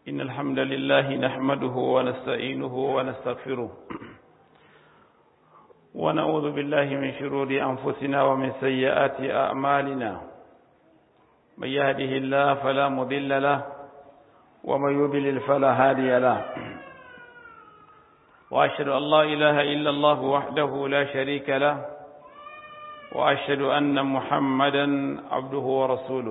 إن الحمد لله نحمده ونستعينه ونستغفره ونعوذ بالله من شرور أنفسنا ومن سيئات أعمالنا من يهده الله فلا مضل له ومن يضلل فلا هادي له وأشهد أن لا إله إلا الله وحده لا شريك له وأشهد أن محمدا عبده ورسوله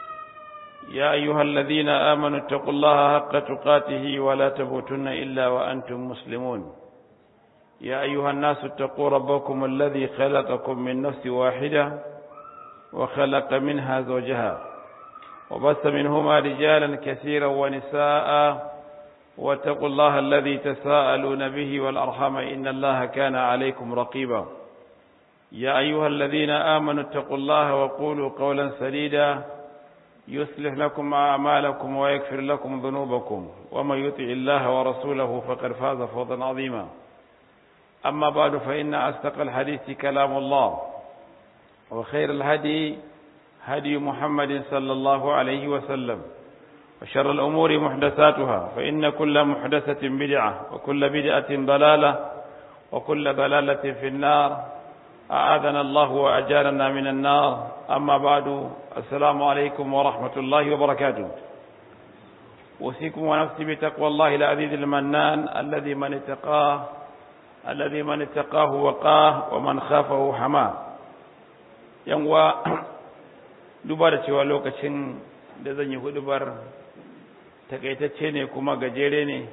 يا أيها الذين آمنوا اتقوا الله حق تقاته ولا تموتن إلا وأنتم مسلمون يا أيها الناس اتقوا ربكم الذي خلقكم من نفس واحدة وخلق منها زوجها وبث منهما رجالا كثيرا ونساء واتقوا الله الذي تساءلون به والأرحم إن الله كان عليكم رقيبا يا أيها الذين آمنوا اتقوا الله وقولوا قولا سديدا يصلح لكم أعمالكم ويغفر لكم ذنوبكم ومن يطع الله ورسوله فقد فاز فوزا عظيما أما بعد فإن أصدق الحديث كلام الله وخير الهدي هدي محمد صلى الله عليه وسلم وشر الأمور محدثاتها فإن كل محدثة بدعة وكل بدعة ضلالة وكل ضلالة في النار أعاذنا الله وأجارنا من النار أما بعد السلام عليكم ورحمة الله وبركاته أوصيكم ونفسي بتقوى الله العزيز المنان الذي من اتقاه الذي من اتقاه وقاه ومن خافه حماه yanwa duba da cewa lokacin da zan yi hudubar takaitacce ne kuma gajere ne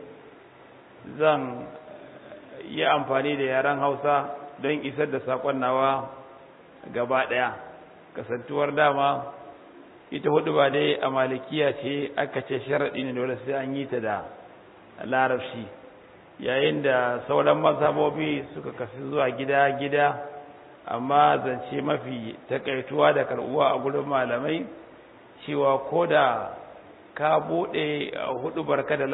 zan yi amfani da yaren hausa don isar da saƙon nawa gaba ɗaya kasantuwar dama ita hudu ba dai a malikiya ce aka ce sharaɗi ne dole sai an yi ta da larabci yayin da sauran mazhabobi suka kasu zuwa gida-gida amma zance mafi takaituwa da karɓuwa a gurin malamai cewa ko da ka buɗe hudu barka da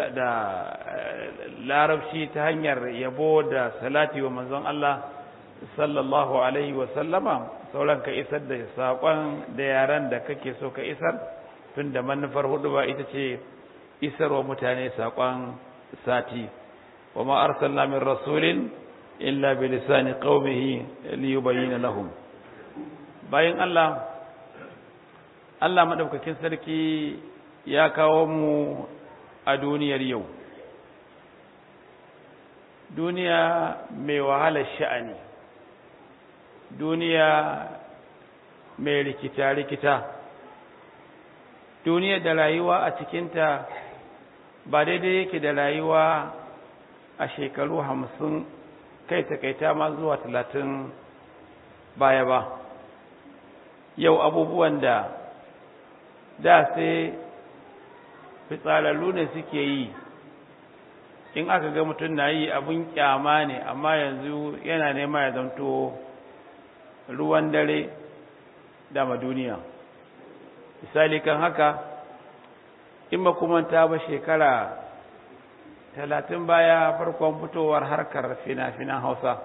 larabci ta hanyar yabo da salati wa manzon Allah sallallahu alaihi wa sallama sauran ka isar da saƙon da yaran da kake so ka isar tun da manufar hudu ba ita ce isar wa mutane saƙon sati wa ma arsalna min rasulin illa bi lisani qaumihi li yubayyana lahum bayan Allah Allah madaukakin sarki ya kawo mu a duniyar yau duniya mai wahalar sha'ani duniya mai rikita-rikita duniya da rayuwa a cikinta ba daidai yake da rayuwa a shekaru hamsin kai takaita ma zuwa talatin baya ba yau abubuwan da da sai fitsararru ne suke yi in aka ga mutum na yi abin kyama ne amma yanzu yana nema ya zanto ruwan dare dama duniya misali kan haka in ba kuma ta ba shekara talatin baya farkon fitowar harkar fina-finan hausa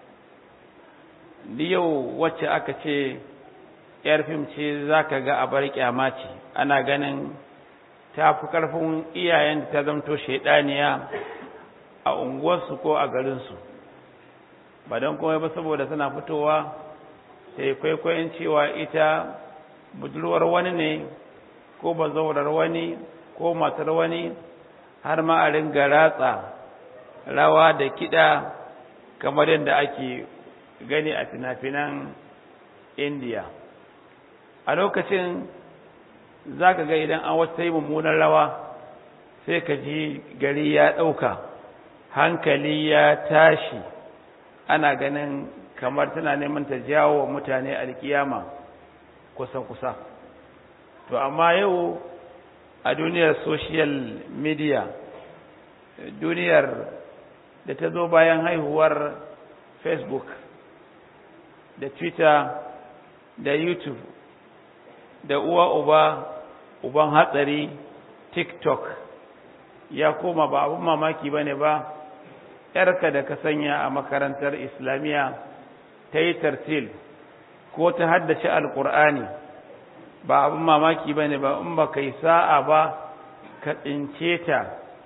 yau wacce aka ce yar fim ce za ka ga abar kyama ce ana ganin ta fi ƙarfin iyayen da ta zamto shaidaniya a unguwarsu ko a garinsu ba don kuma ba saboda suna fitowa sai kwaikwayon cewa ita budurwar wani ne ko bazaurar wani ko matar wani har ma a ringa ratsa rawa da kiɗa kamar yadda ake gani a fina-finan indiya a lokacin za ka ga idan an wata yi mummunan rawa sai ka ji gari ya ɗauka hankali ya tashi ana ganin kamar tana neman ta jawo wa mutane alkiyama kusa-kusa to amma yau a duniyar social media duniyar da ta zo bayan haihuwar facebook da twitter da youtube da uwa uba uban hatsari tiktok ya koma ba abin mamaki ba ne ba ‘yarka da ka sanya a makarantar islamiyya ta yi tartil ko ta haddace alkur'ani ba abin mamaki ba ne ba in ba ka yi sa'a ba ka tsince ta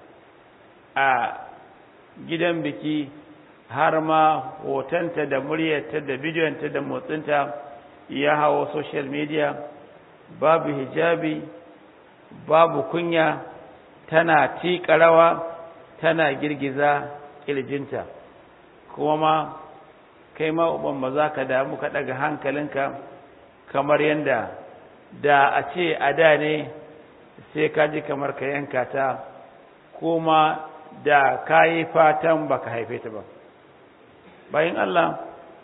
a gidan biki har ma hotonta da muryarta da bidiyonta da motsinta ya hawo social media babu hijabi babu kunya tana tiƙa rawa tana girgiza ƙirjinta kuma ma kai ma uban ba za ka damu ka ɗaga hankalinka kamar yadda da a ce a da ne sai ka ji kamar ka yanka ta kuma da ka yi fatan ba ka haife ta ba bayan Allah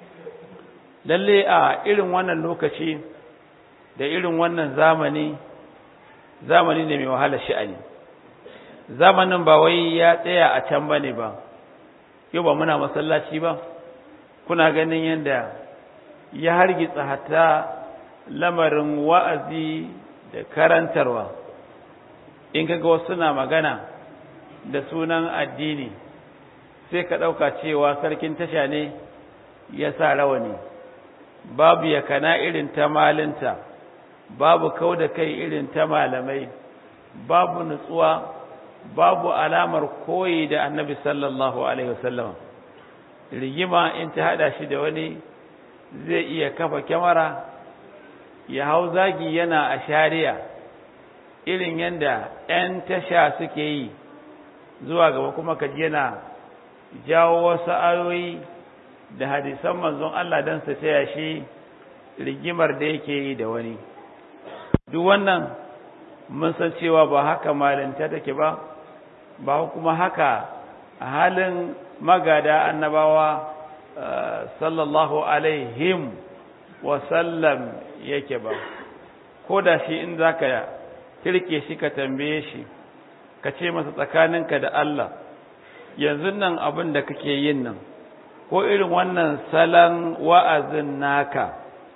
lalle a irin wannan lokaci da irin wannan zamani zamani ne mai wahala sha'ani zamanin ba wai ya tsaya a can ba ne ba yau ba muna masallaci ba kuna ganin yadda ya hargitsa hatta lamarin wa'azi da karantarwa in kaga wasu na magana da sunan addini sai ka ɗauka cewa sarkin tasha ne ya sa rawani babu yakana irin ta malinta babu kau da kai irin ta malamai babu nutsuwa babu alamar koyi da annabi sallallahu alaihi wasallam rigima in ta hada shi da wani zai iya kafa kyamara ya hau zagi yana a shari'a irin yadda 'yan tasha suke yi zuwa gaba kuma kaji yana jawo wasu ayoyi da hadisan manzon Allah don su taya shi rigimar da yake yi da wani duk wannan mun san cewa ba haka malinta take ba ba kuma haka a halin magada annabawa sallallahu alaihim wasallam yake ba ko da shi in za ka kirke shi ka tambaye shi ka ce masa tsakaninka da Allah yanzu nan abin da kake yin nan ko irin wannan salon wa'azin naka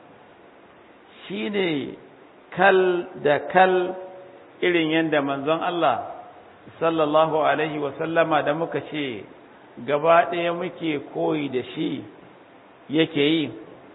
shi ne kal da kal irin yadda manzon Allah sallallahu Alaihi wasallama da muka ce gaba ɗaya muke koyi da shi yake yi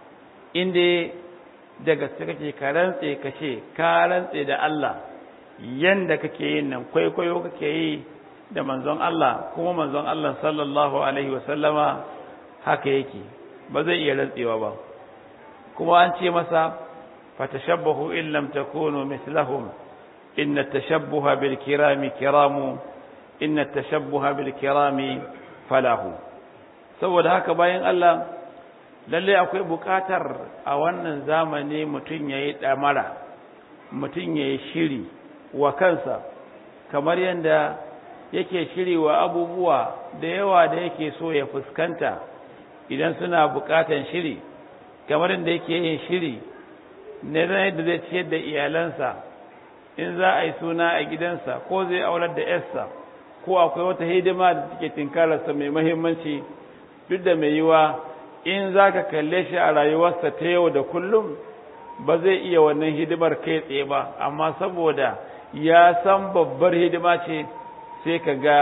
inda daga su kake ka rantse ka ce ka rantse da Allah yanda kake yin nan kwaikwayo kake yi da manzon Allah kuma manzon Allah sallallahu Alaihi wasallama haka yake ba zai iya rantsewa ba kuma an ce masa fatashabbahu in lam takunu mislahum inna tashabbuha bil kirami kiramu inna tashabbuha bil kirami falahu saboda haka bayan Allah lalle akwai bukatar a wannan zamani mutum yayi damara mutum yayi shiri wa kansa kamar yanda yake shiri wa abubuwa da yawa da yake so ya fuskanta idan suna bukatan shiri kamar da yake yin shiri ne yadda zai ciyar da iyalansa in za a yi suna a gidansa ko zai aurar da yarsa ko akwai wata hidima da take tinkararsa mai mahimmanci duk da mai yiwa in za ka kalle shi a rayuwarsa ta yau da kullum ba zai iya wannan hidimar kai tsaye ba amma saboda ya san babbar hidima ce sai ka ga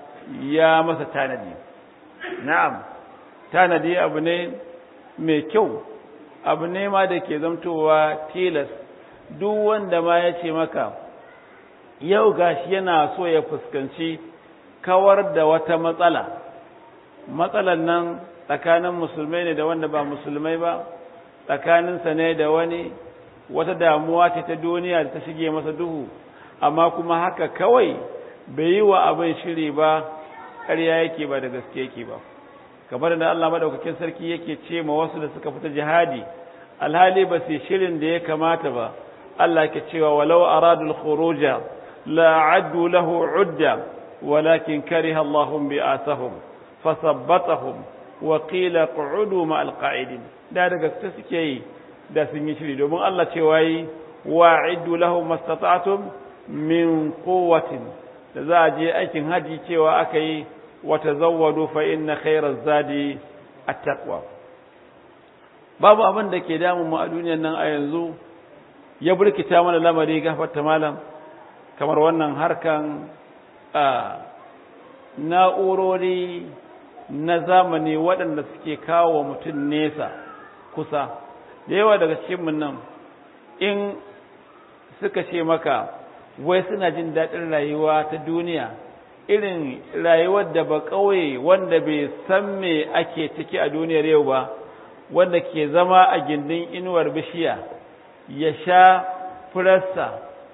ya masa tanadi na'am tanadi abu ne mai kyau abu ne ma da ke zamtowa tilas duk wanda ma ya ce maka yau gashi yana so ya fuskanci kawar da wata matsala matsalan nan tsakanin musulmai ne da wanda ba musulmai ba tsakaninsa ne da wani wata damuwa ce ta duniya da ta shige masa duhu amma kuma haka kawai bai yi wa abin shiri ba ƙarya yake ba da gaske yake ba kamar da Allah madaukakin sarki yake ce ma wasu da suka fita jihadi alhali ba su shirin da ya kamata ba Allah ke cewa walau aradul khuruja la addu lahu udda walakin kariha Allahum bi'asahum fasabbatahum wa qila qu'udu ma alqa'idin da daga gaske suke yi da sun yi shiri domin Allah cewa yi wa'iddu lahum mastata'tum min quwwatin da za a je aikin haji cewa aka yi wa tazawwadu fa inna khayra zadi at-taqwa babu abin da ke damun mu a duniyar nan a yanzu ya burkita mana lamari gafarta malam kamar wannan harkan na'urori na zamani waɗanda suke kawo mutum nesa kusa da yawa daga cikinmu nan in suka ce maka wai suna jin daɗin rayuwa ta duniya irin rayuwar da ba ƙauye wanda bai san me ake ciki a duniyar yau ba wanda ke zama a gindin inuwar bishiya ya sha furarsa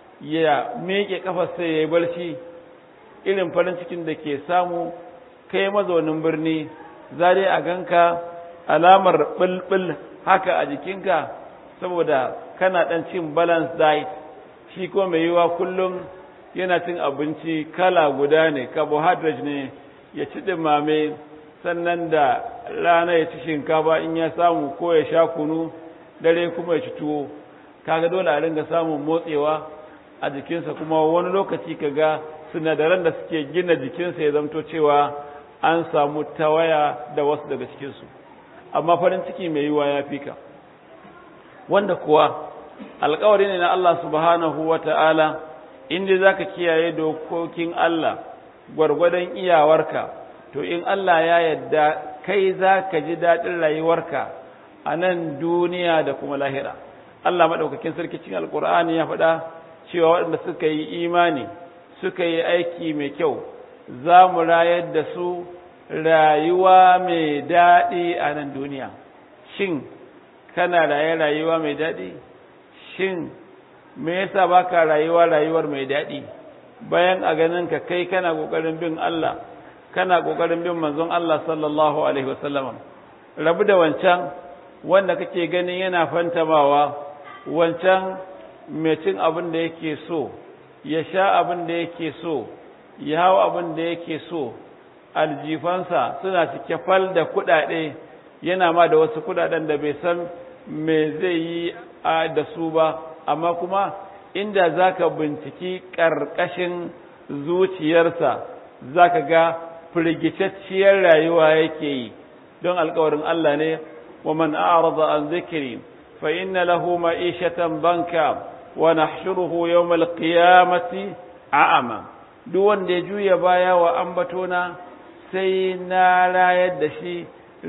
ya miƙe ƙafarsa ya yi barci irin farin cikin da ke samu kai mazaunin birni za dai a ganka alamar ɓulɓul haka a jikinka saboda kana ɗan cin balance diet shi ko mai yiwa kullum yana cin abinci kala guda ne carbohydrate ne ya ci ɗimame sannan da rana ya ci shinkafa in ya samu ko ya sha kunu dare kuma ya ci tuwo kaga dole a ringa samun motsewa a jikinsa kuma wani lokaci kaga sinadaran da suke gina jikinsa ya zamto cewa an samu tawaya da wasu daga cikinsu amma farin ciki mai yiwa ya fi ka wanda kuwa alkawari ne na Allah subhanahu wa ta'ala inda za ka kiyaye dokokin Allah gwargwadon iyawarka to in Allah ya yadda kai za ka ji daɗin rayuwarka a nan duniya da kuma lahira Allah maɗaukakin sarki cikin alkur'ani ya faɗa cewa waɗanda suka yi imani suka yi aiki mai kyau za mu rayar da su rayuwa mai daɗi a nan duniya shin kana raye rayuwa mai daɗi shin me yasa baka rayuwa rayuwar mai daɗi bayan a ganin ka kai kana ƙoƙarin bin Allah kana ƙoƙarin bin manzon Allah sallallahu alaihi wasallam rabu da wancan wanda kake ganin yana fantamawa wancan mai cin abin da yake so ya sha abin da yake so ya hau abin da yake so aljifansa suna cike fal da kuɗaɗe yana ma da wasu kuɗaɗen da bai san me zai yi da su ba amma kuma inda zaka binciki ƙarƙashin zuciyarsa zaka ga firgitacciyar rayuwa yake yi don alkawarin Allah ne wa man a'rada an zikri fa inna lahu ma'ishatan banka wa nahshuruhu yawmal qiyamati a'ama duk wanda ya juya baya wa ambatona sai na rayar da shi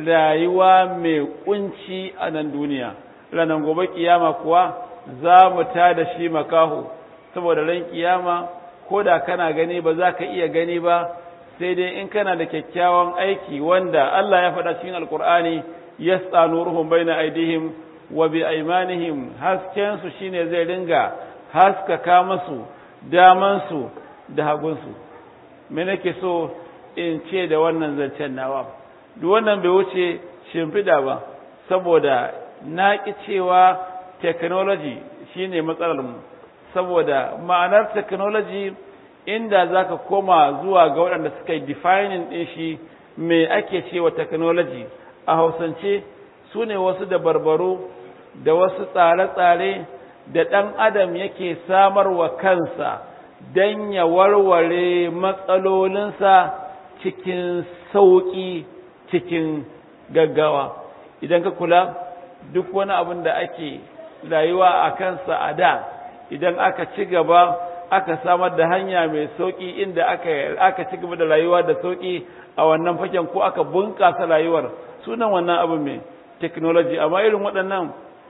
rayuwa mai kunci a nan duniya ranar gobe kiyama kuwa za mu ta da shi makaho saboda ran kiyama ko da kana gani ba za ka iya gani ba sai dai in kana da kyakkyawan aiki wanda Allah ya faɗa cikin alkur'ani yas'a nuruhum baina aidihim wa bi aymanihim hasken su shine zai ringa haskaka musu daman su da hagun su me nake so in ce da wannan zancen nawa duk wannan bai wuce shimfiɗa ba saboda na ƙi cewa technology shine matsalar mu saboda ma'anar technology inda zaka koma zuwa ga waɗanda suka yi defining ɗin shi me ake cewa technology a hausance su ne wasu dabarbaru da wasu tsare-tsare da ɗan adam yake samarwa kansa don ya warware matsalolinsa cikin sauƙi cikin gaggawa idan ka kula duk wani abin da ake rayuwa a kansa a da idan aka ci gaba aka samar da hanya mai sauƙi inda aka aka ci gaba da rayuwa da sauƙi a wannan faken ko aka bunƙasa rayuwar sunan wannan abu mai technology amma irin waɗannan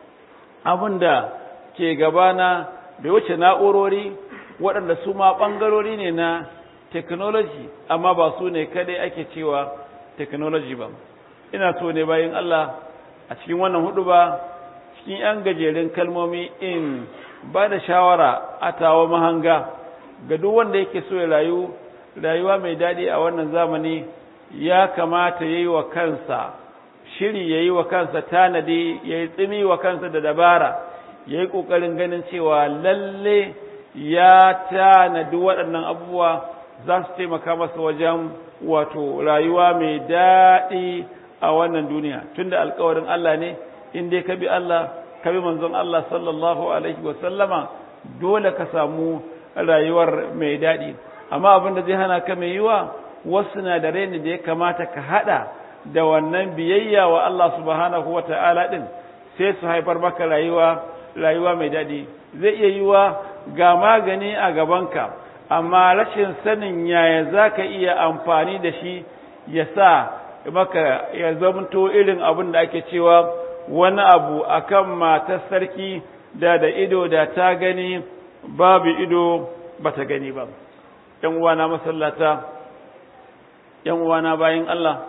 abin da ke gabana bai wuce na'urori waɗanda su ma ɓangarori ne na technology amma ba su ne kadai ake cewa technology ba ina so ne bayan Allah a cikin wannan hudu ba cikin 'yan gajerun kalmomi in ba da shawara a tawa mahanga ga duk wanda yake so ya rayu rayuwa mai daɗi a wannan zamani ya kamata ya yi wa kansa shiri ya yi wa kansa tanadi ya yi tsimi wa kansa da dabara ya yi ƙoƙarin ganin cewa lalle ya tanadi waɗannan abubuwa za su taimaka masa wajen wato rayuwa mai daɗi a wannan duniya tunda alkawarin Allah ne in dai ka bi Allah ka bi manzon Allah sallallahu alaihi wa sallama dole ka samu rayuwar mai daɗi amma abin da zai hana ka mai yiwa wasu sinadarai ne da ya kamata ka haɗa da wannan biyayya wa Allah subhanahu wa ta'ala ɗin sai su haifar maka rayuwa rayuwa mai daɗi zai iya yiwa ga magani a gabanka amma rashin sanin yaya za ka iya amfani da shi ya sa maka ya zamto irin abin da ake cewa wani abu akan matar sarki da da ido da ta gani babu ido ba ta gani ba ‘yan uwana masallata ‘yan uwana bayan Allah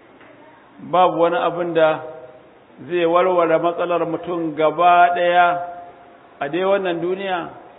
babu wani abin da zai warware matsalar mutum gaba ɗaya a dai wannan duniya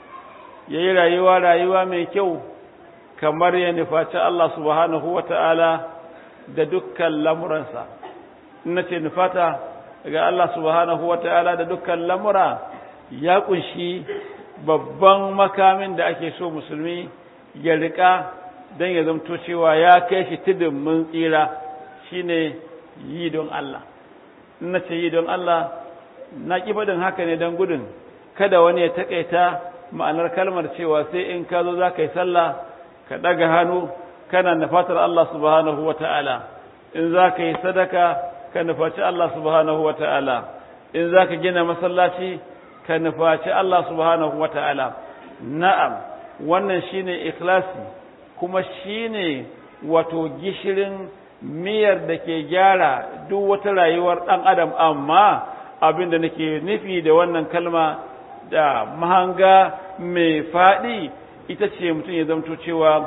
ya yi rayuwa rayuwa mai kyau kamar ya nufaci Allah subhanahu wa ta'ala da dukkan lamuransa ina ce nufata ga Allah subhanahu wa ta'ala da dukkan lamura ya kunshi babban makamin da ake so musulmi ya riƙa don ya zamto cewa ya kai shi tudun mun tsira shine yi don Allah ina ce yi don Allah na ƙi faɗin haka ne don gudun kada wani ya taƙaita ma'anar kalmar cewa sai in ka zo za ka yi sallah ka ɗaga hannu kana nufatar Allah subhanahu wa ta'ala in za ka yi sadaka ka nufaci Allah subhanahu wa ta'ala in za ka gina masallaci ka nufaci Allah subhanahu wa ta'ala na'am wannan shine ikhlasi kuma shine wato gishirin miyar da ke gyara duk wata rayuwar ɗan adam amma abin da nake nufi da wannan kalma da mahanga mai faɗi ita ce mutum ya zamto cewa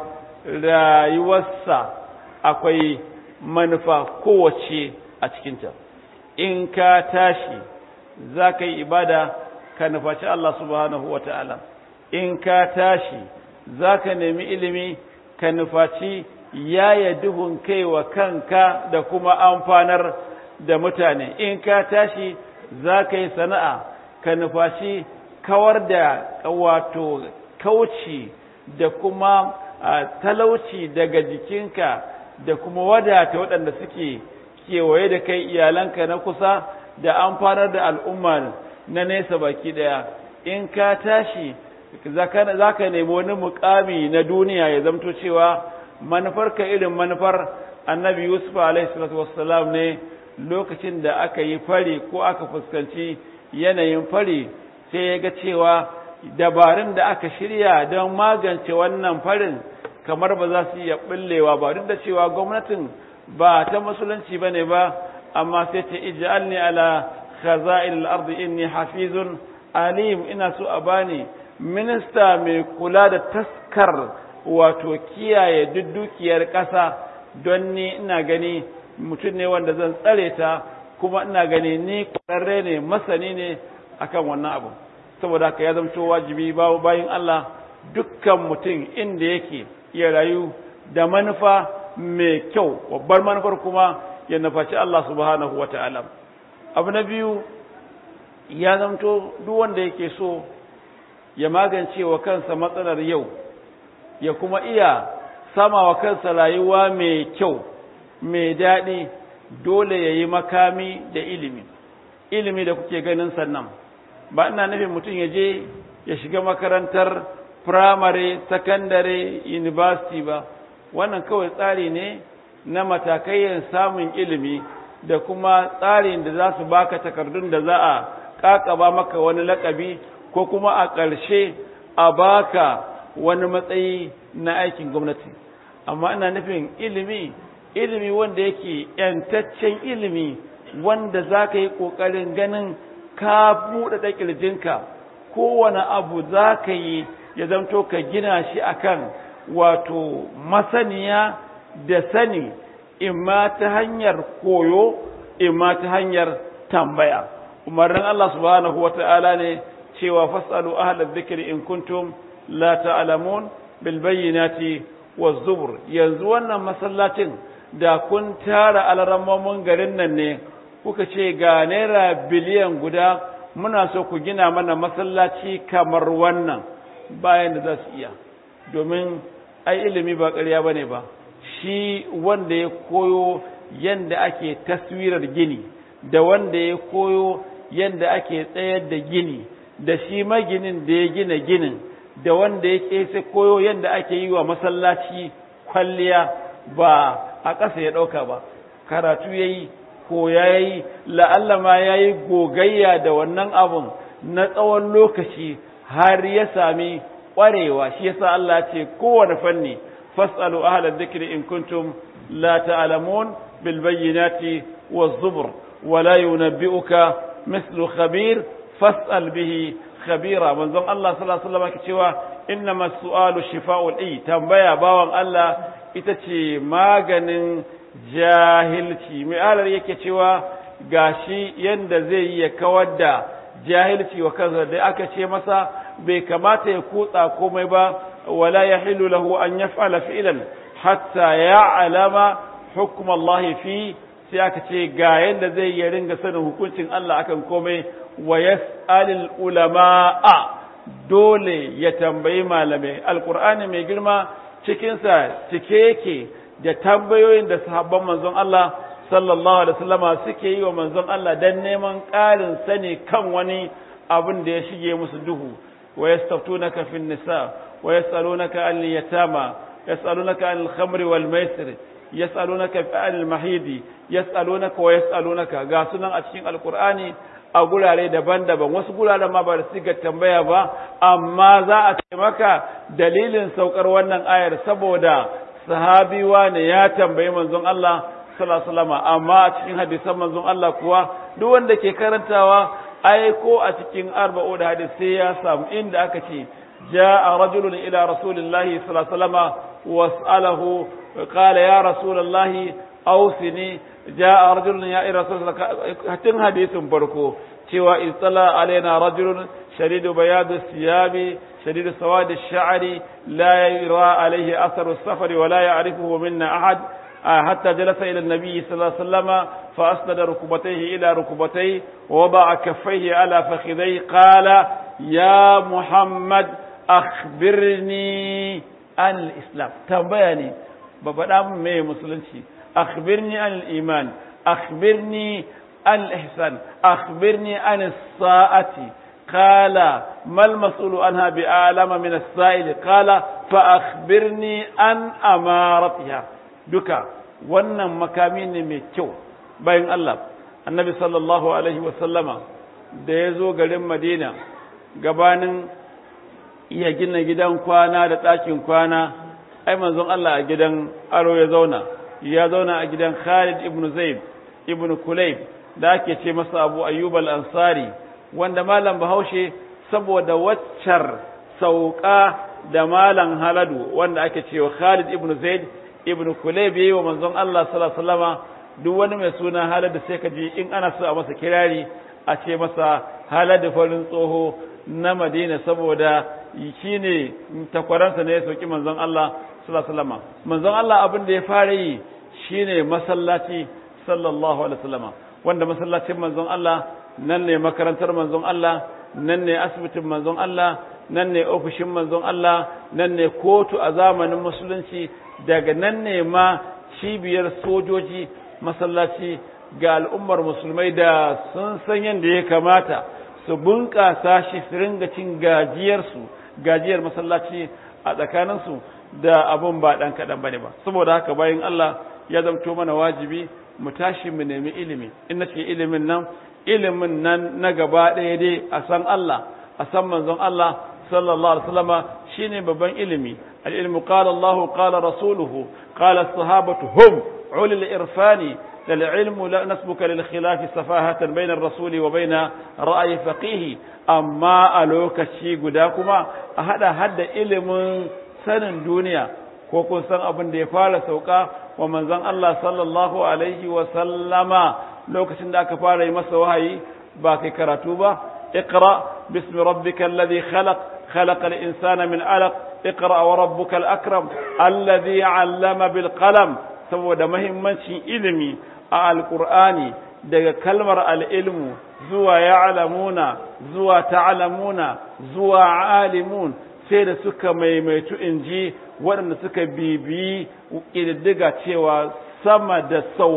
rayuwarsa akwai manufa kowace a cikinta in ka tashi za ka yi ibada ka nufaci Allah subhanahu wa ta'ala in ka tashi za ka nemi ilimi ka nufaci yaya duhun kai wa kanka da kuma amfanar da mutane in ka tashi za ka yi sana'a ka nufaci kawar da wato kauci da kuma talauci daga jikinka da kuma wadata waɗanda suke kewaye da kai iyalanka na kusa da amfanar da al'umma na nesa baki ɗaya in ka tashi za ka nemi wani mukami na duniya ya zamto cewa manufarka irin manufar annabi yusuf alaihi ne lokacin da aka yi fari ko aka fuskanci yanayin fari sai ya ga cewa dabarun da aka shirya don magance wannan farin kamar ba za su iya ɓullewa ba duk da cewa gwamnatin ba ta musulunci ba ne ba amma sai ce ij'alni ala khaza'il al-ardi inni hafizun alim ina so a bani minista mai kula da taskar wato kiyaye duk dukiyar ƙasa don ni ina gani mutum ne wanda zan tsare ta kuma ina gani ni ƙwararre ne masani ne akan wannan abu saboda haka ya zamto wajibi babu bayin Allah dukkan mutum inda yake ya rayu da manufa mai kyau babbar manufar kuma ya nufaci Allah subhanahu wa ta'ala abu na biyu ya zamto duk wanda yake so ya magance wa kansa matsalar yau ya kuma iya sama wa kansa rayuwa mai kyau mai daɗi dole ya yi makami da ilimi ilimi da kuke ganin sannan ba ina nufin mutum ya je ya shiga makarantar firamare sakandare university ba wannan kawai tsari ne na matakayyar samun ilimi da kuma tsarin da za su baka takardun da za a kakaba maka wani lakabi ko kuma a ƙarshe a baka wani matsayi na aikin gwamnati amma ina nufin ilimi ilimi wanda yake yantaccen ilimi wanda za ka yi ƙoƙarin ganin ka buɗe ƙirjinka kowane abu za ka yi ya zamto ka gina shi akan wato masaniya da sani imma ta hanyar koyo imma ta hanyar tambaya umarnin Allah subhanahu wa ta'ala ne cewa fasalu ahlal dhikri in kuntum la ta'lamun bil bayyinati waz zubur yanzu wannan masallacin da kun tara alarammomin garin nan ne kuka ce ga naira biliyan guda muna so ku gina mana masallaci kamar wannan bayan da za su iya domin ai ilimi ba ƙarya ba ne ba shi wanda ya koyo yadda ake taswirar gini da wanda ya koyo yadda ake tsayar da gini da shi maginin da ya gina ginin da wanda ya kese koyo yadda ake yi wa masallaci kwalliya ba a ƙasa ya ɗauka ba karatu ya yi ko ya yi la'alla ma ya yi gogayya da wannan abun na tsawon lokaci har ya sami ƙwarewa shi yasa Allah ce kowane fanni fas'alu ahla dhikri in kuntum la ta'lamun bil bayyinati waz zubur wa la yunabbi'uka mithlu khabir fas'al bihi khabira manzon Allah sallallahu alaihi wasallam ke cewa innama su'alu shifa'ul i tambaya bawan Allah ita ce maganin jahilci mai alar yake cewa gashi yanda zai yi ya kawar da jahilci wa kansa da aka ce masa bai kamata ya kutsa komai ba wala yahilu lahu an yaf'ala fi'lan hatta ya'lama hukm Allah fi sai aka ce ga yanda zai yi ringa sanin hukuncin Allah akan komai wa yas'alul ulama'a dole ya tambayi malamai alqur'ani mai girma cikinsa cike yake da tambayoyin da sahabban manzon Allah sallallahu alaihi wasallama suke yi wa manzon Allah dan neman ƙarin sani kan wani abin da ya shige musu duhu wa yastaftunaka fin nisa wa yasalunaka an yatama yasalunaka an al-khamri wal maisir yasalunaka an al-mahidi yasalunaka wa yasalunaka ga sunan a cikin alqur'ani a gurare daban-daban wasu guraren ma ba da siga tambaya ba amma za a ce maka dalilin saukar wannan ayar saboda sahabi ne ya tambayi manzon Allah sallallahu alaihi amma a cikin hadisan manzon Allah kuwa duk wanda ke karantawa ai ko a cikin arba'u da hadis sai ya samu inda aka ce jaa rajulun ila rasulillahi sallallahu alaihi wasallam was'alahu qala ya rasulullahi awsini jaa rajulun ya ila rasulillahi hatin hadisin farko cewa istala alaina rajulun shadidu bayadu siyabi شديد سواد الشعر لا يرى عليه أثر السفر ولا يعرفه منا أحد حتى جلس إلى النبي صلى الله عليه وسلم فأسند ركبتيه إلى ركبتيه ووضع كفيه على فخذيه قال يا محمد أخبرني عن الإسلام تنبيني ببدا مي مسلمتي أخبرني عن الإيمان أخبرني عن الإحسان أخبرني عن الساعة قال ما المسؤول عنها بأعلم من السائل قال فأخبرني عن أمارتها duka wannan makami ne mai kyau bayan Allah annabi sallallahu alaihi wasallama da ya zo garin madina gabanin iya gina gidan kwana da ɗakin kwana ai manzon Allah a gidan aro ya zauna ya zauna a gidan Khalid ibn Zaid ibn Kulayb da ake ce masa Abu Ayyub al-Ansari wanda malam Bahaushe saboda waccar sauka da malam Haladu wanda ake cewa Khalid ibn Zaid ibn Kulayb yayi wa manzon Allah sallallahu alaihi wasallama duk wani mai suna Haladu sai ka ji in ana so a masa kirari a ce masa Haladu farin tsoho na Madina saboda shine takwaransa ne ya sauki manzon Allah sallallahu alaihi wasallama manzon Allah abin da ya fara yi shine masallaci sallallahu alaihi wasallama wanda masallacin manzon Allah nan ne makarantar manzon Allah nan ne asibitin manzon Allah nan ne ofishin manzon Allah nan ne kotu a zamanin musulunci daga nan ne ma cibiyar sojoji masallaci ga al'ummar musulmai da sun san yadda ya kamata su bunƙasa shi su ringa cin gajiyarsu gajiyar masallaci a tsakaninsu da abun ba ɗan kaɗan ba ne ba saboda haka bayan Allah ya zamto mana wajibi mu tashi mu nemi ilimi in na ce ilimin nan ilimin nan na gaba ɗaya dai a san Allah a san manzon Allah sallallahu alaihi wasallama shine babban ilimi al-ilmu qala Allah qala rasuluhu qala as-sahabatu hum ulul irfani للعلم لا نسبك للخلاف سفاهة بين الرسول وبين رأي فقيه أما ألوك الشي قداكما أهدا هدا إلم سن دنيا كوكو سن أبن دي فال سوكا ومن زن الله صلى الله عليه وسلم لوك سنداك فال يمس وهي باقي كراتوبة اقرأ باسم ربك الذي خلق خلق الإنسان من علق اقرأ وربك الأكرم الذي علم بالقلم saboda mahimmancin ilimi a alkur'ani daga kalmar al'ilmu zuwa ya'lamuna zuwa ta'lamuna zuwa alimun sai da suka maimaitu in ji waɗanda suka bibiyi ƙididdiga cewa sama da sau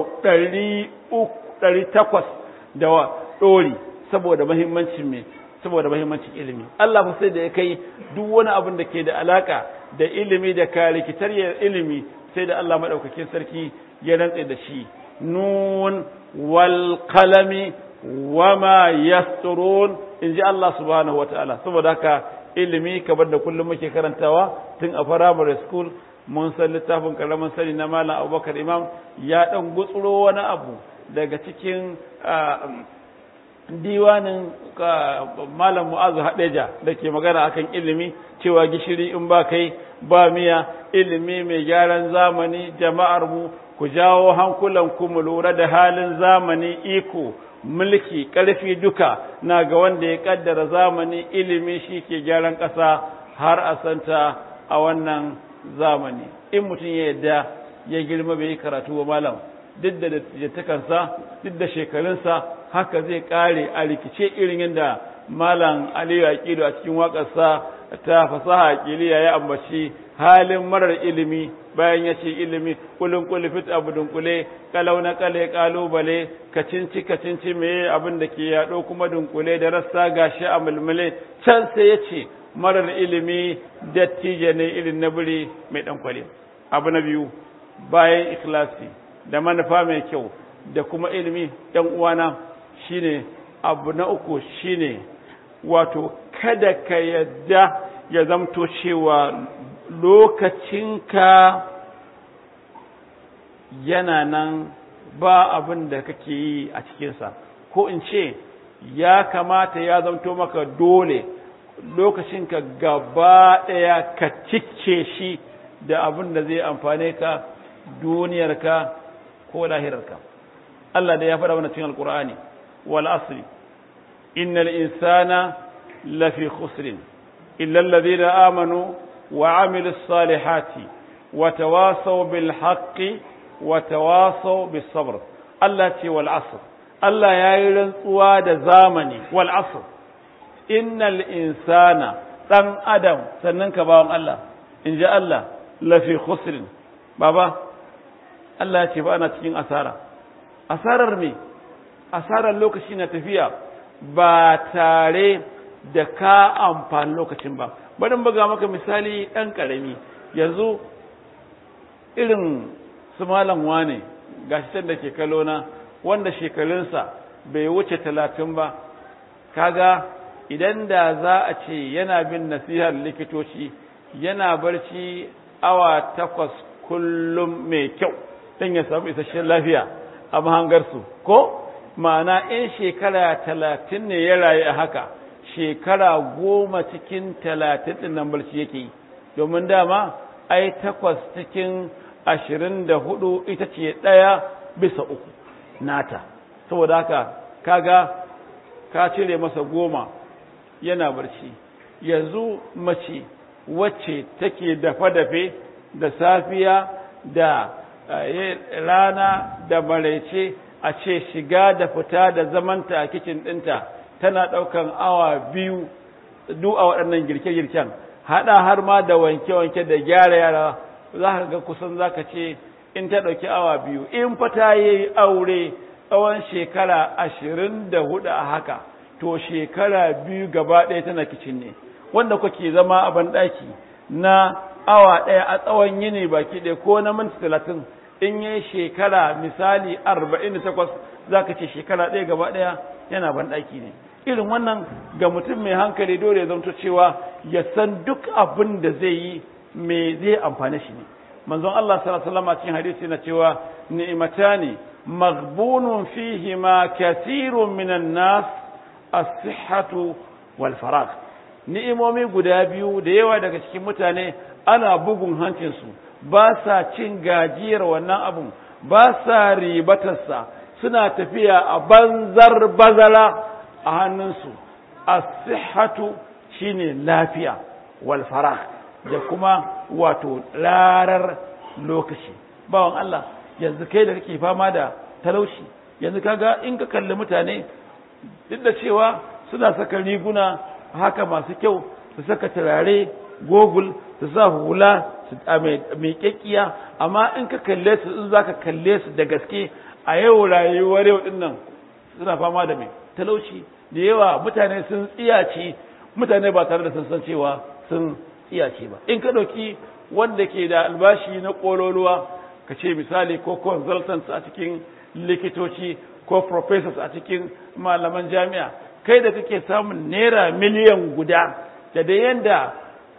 ɗari takwas da ɗori saboda mahimmancin me saboda mahimmancin ilimi Allah fa sai da ya kai duk wani abin da ke da alaka da ilimi da karikitar ilimi sai da Allah maɗaukakin sarki ya rantse da shi nun wal qalami wama yasturun in ji Allah subhanahu wataala saboda haka ilimi kamar da kullum muke karantawa tun a primary school mun san littafin karamin sani na malam abubakar imam ya dan gutsuro wani abu daga cikin diwanin malam mu'azu haɗeja da ke magana akan ilimi cewa gishiri in ba kai ba miya ilimi mai gyaran zamani jama'ar mu ku jawo hankulan ku mu lura da halin zamani iko mulki ƙarfi duka na ga wanda ya kaddara zamani ilimi shi ke gyaran ƙasa har a santa a wannan zamani in mutum ya yadda ya girma bai yi karatu wa malam duk da dattakansa duk da shekarunsa haka zai kare a rikice irin yadda malam aliyu aqilu a cikin waƙarsa ta fasaha aqiliya ya ambaci halin marar ilimi bayan ya ce ilimi kulun kulufit abu dunkule kalau na kale kalubale kacinci kacinci meye abin da ke yaɗo kuma dunkule da rassa gashi a mulmule can sai ya ce marar ilimi dattijo ne irin na biri mai ɗan kwale abu na biyu bayan ikhlasi da manufa mai kyau da kuma ilimi ɗan uwana shine abu na uku shine wato kada ka yadda ya zamto cewa lokacinka yana nan ba abin da kake yi a cikinsa ko in ce ya kamata ya zamto maka dole lokacinka gaba ɗaya ka cike shi da abin da zai amfane ka duniyarka ko lahirarka Allah da ya faɗa mana cikin alkur'ani wal asri innal insana lafi khusrin illa alladhina amanu wa amilus salihati wa tawasaw bil haqqi wa tawasaw bis sabr Allah ce wal asr Allah yayi rantsuwa da zamani wal asr innal insana dan adam sannan ka bawon Allah in ji Allah lafi khusrin baba Allah ya ce ba ana cikin asara asarar me asarar lokaci na tafiya ba tare da ka amfani lokacin ba barin buga maka misali ɗan ƙarami yanzu irin su malam wane gashi can da ke kalona wanda shekarunsa bai wuce talatin ba kaga idan da za a ce yana bin nasihar likitoci yana barci awa takwas kullum mai kyau don ya samu isasshen lafiya a mahangarsu ko ma'ana in shekara talatin ne ya rayu a haka shekara goma cikin talatin ɗin nan barci yake yi domin dama ai takwas cikin ashirin da hudu ita ce ɗaya bisa uku nata saboda haka kaga ka cire masa goma yana barci yanzu mace wacce take dafe-dafe da safiya da rana da maraice a ce shiga da fita da zamanta a kicin ɗinta tana ɗaukan awa biyu duk a waɗannan girke-girken haɗa har ma da wanke-wanke da gyara yara za ka ga kusan za ka ce in ta ɗauki awa biyu in fa ta yi aure tsawon shekara ashirin da hudu a haka to shekara biyu gaba ɗaya tana kicin ne wanda kuke zama a banɗaki na awa ɗaya a tsawon yini baki ɗaya ko na minti talatin in yi shekara misali arba'in da takwas za ka ce shekara ɗaya gaba ɗaya yana banɗaki ne irin wannan ga mutum mai hankali dole ya zamto cewa ya san duk abin da zai yi me zai amfane shi ne manzon Allah sallallahu alaihi wasallam cikin hadisi na cewa ni'matani maghbunun fihi ma kathirun minan nas as-sihhatu wal faragh ni'imomi guda biyu da yawa daga cikin mutane ana bugun hancinsu ba sa cin gajiyar wannan abun ba sa ribatarsa suna tafiya a banzar bazara a hannunsu as-sihhatu shine lafiya wal faragh da kuma wato rarar lokaci bawan Allah yanzu kai da kake fama da talauci yanzu kaga in ka kalli mutane duk da cewa suna saka riguna haka masu kyau su saka turare gogul su sa hula mai kyakkiya amma in ka kalle su in zaka kalle su da gaske a yau rayuwar yau din nan suna fama da mai talauci da yawa mutane sun tsiyace mutane ba tare da sun san cewa sun tsiyace ba in ka ɗauki wanda ke da albashi na ƙololuwa ka ce misali ko consultants a cikin likitoci ko professors a cikin malaman jami'a kai da kake samun naira miliyan guda da da yanda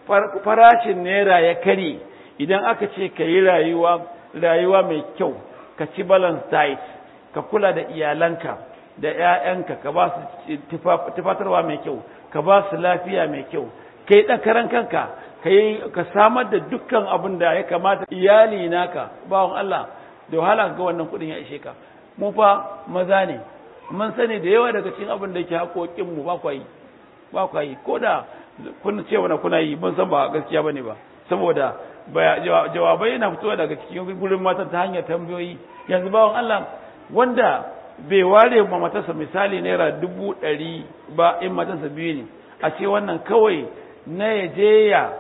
farashin naira ya kare idan aka ce ka yi rayuwa rayuwa mai kyau ka ci balance diet ka kula da iyalanka da ‘ya'yanka ka ba su tufatarwa mai kyau ka ba su lafiya mai kyau ka yi ɗakaran kanka ka yi ka samar da dukkan abin da ya kamata iyali naka bawan Allah da wahala ga wannan kuɗin ya ishe ka mu fa maza ne mun sani da yawa daga cikin abin da yake haƙoƙin mu ba kwa yi ba kwa yi ko da kun ce wani kuna yi mun san ba gaskiya bane ba saboda jawabai yana fitowa daga cikin gurin matan ta hanyar tambayoyi yanzu bawan Allah wanda bai ware ma matarsa misali naira dubu ɗari ba in matarsa biyu ne a ce wannan kawai na ya je ya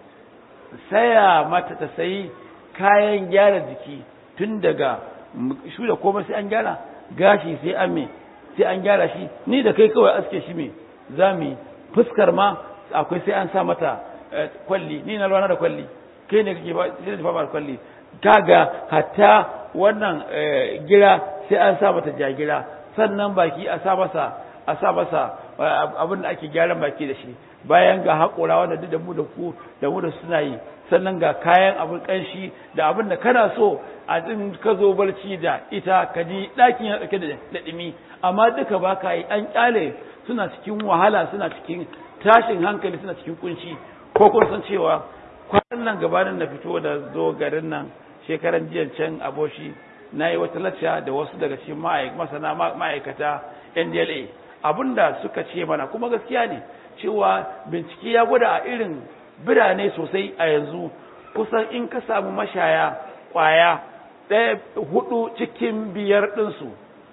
saya mata ta sayi kayan gyara jiki tun daga shu da komai sai an gyara gashi sai an me sai an gyara shi ni da kai kawai aske shi me za mu fuskar ma akwai sai an sa mata kwalli ni na rana da kwalli kai ne kake ba sai da fama kwalli kaga hatta wannan gira sai an sa mata jagira sannan baki a sa masa a sa masa abin da ake gyaran baki da shi bayan ga haƙora wanda duk da mu da ku da mu da suna yi sannan ga kayan abin ƙanshi da abin da kana so a din ka zo barci da ita ka ji ɗakin ya ɗauke da ɗumi amma duka ba ka yi an ƙyale suna cikin wahala suna cikin tashin hankali suna cikin kunci ko kun san cewa kwanan nan gabanin na fito da zo garin nan shekaran jiyan can aboshi na yi wata lacca da wasu daga cikin masana ma'aikata ndla abinda suka ce mana kuma gaskiya ne cewa bincike ya gwada a irin birane sosai a yanzu kusan in ka samu mashaya kwaya ɗaya hudu cikin biyar ɗinsu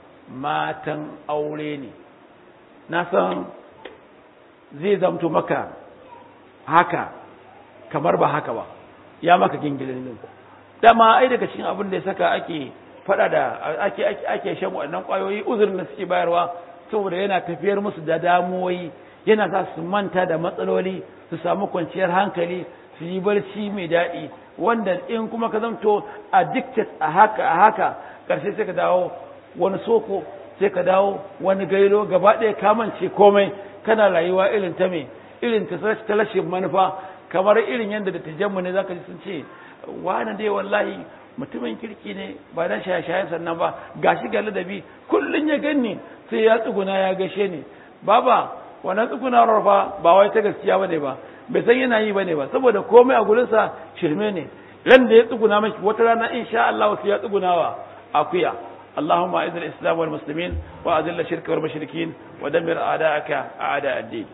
matan aure ne na san zai zamto maka haka kamar ba haka ba ya maka gingilin dama ai daga cikin abin da ya saka ake fada da ake ake shan waɗannan ƙwayoyi uzurin da suke bayarwa saboda yana tafiyar musu da damuwoyi yana sa su manta da matsaloli su samu kwanciyar hankali su yi barci mai daɗi wanda in kuma ka zamto addicted a haka a haka ƙarshe sai ka dawo wani soko sai ka dawo wani gailo gaba ɗaya kamance komai kana rayuwa irin ta me irin ta rashin manufa kamar irin yadda da tijanmu ne zaka ji sun ce wani dai wallahi mutumin kirki ne ba dan shaye-shayen sannan ba gashi ga ladabi kullun ya ganni sai ya tsuguna ya gashe ni baba wannan tsugunawar fa ba wai ta gaskiya bane ba bai san yana yi bane ba saboda komai a gurinsa shirme ne ran da ya tsuguna maki wata rana insha Allah sai ya tsugunawa akuya اللهم اعز الاسلام والمسلمين واذل الشرك والمشركين ودمر اعداءك اعداء الدين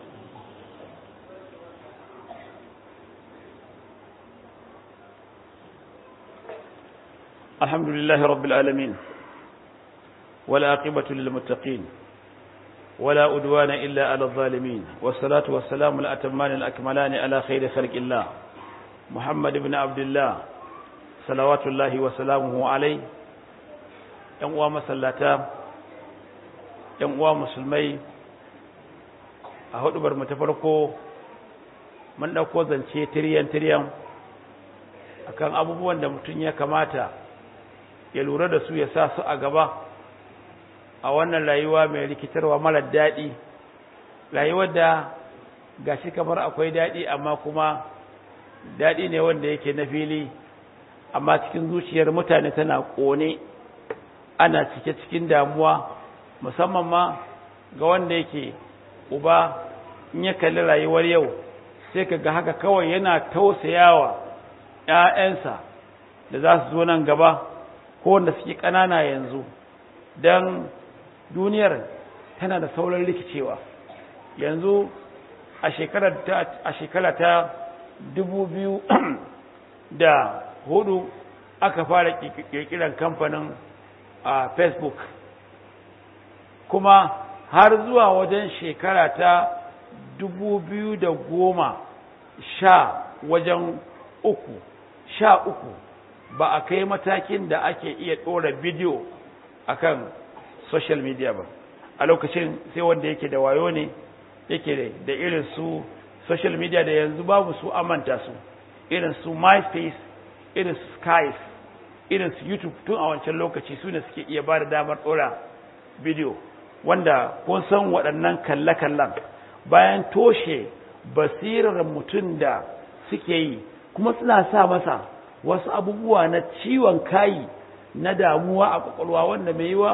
الحمد لله رب العالمين والعاقبة للمتقين ولا أدوان إلا على الظالمين والصلاة والسلام الأتمان الأكملان على خير خلق الله محمد بن عبد الله صلوات الله وسلامه عليه ‘yan uwa masallata, ‘yan uwa musulmai a hudubar mu ta farko mun ɗauko zance tiriyan-tiriyan akan abubuwan da mutum ya kamata ya lura da su ya sa su a gaba a wannan rayuwa mai rikitarwa marar daɗi rayuwar da gashi kamar akwai daɗi amma kuma daɗi ne wanda yake na fili amma cikin zuciyar mutane tana ƙone ana cike cikin damuwa musamman ma ga wanda yake uba in ya kalli rayuwar yau sai ka ga haka kawai yana tausayawa ‘ya'yansa da za su zo nan gaba ko wanda suke ƙanana yanzu don duniyar tana da sauran rikicewa yanzu a shekara ta dubu biyu da hudu aka fara ƙirƙirar kamfanin a facebook kuma har zuwa wajen shekara ta dubu biyu da goma sha wajen uku sha uku ba a kai matakin da ake iya ɗora bidiyo akan social media ba a lokacin sai wanda yake da wayo ne yake da irin su social media da yanzu babu su amanta su irin su myspace irin su skype irin su youtube tun a wancan lokaci su ne suke iya ba da damar ɗora bidiyo wanda kun san waɗannan kalle-kallen bayan toshe basirar mutum da suke yi kuma suna sa masa wasu abubuwa na ciwon kayi na damuwa a kwakwalwa wanda mai yiwa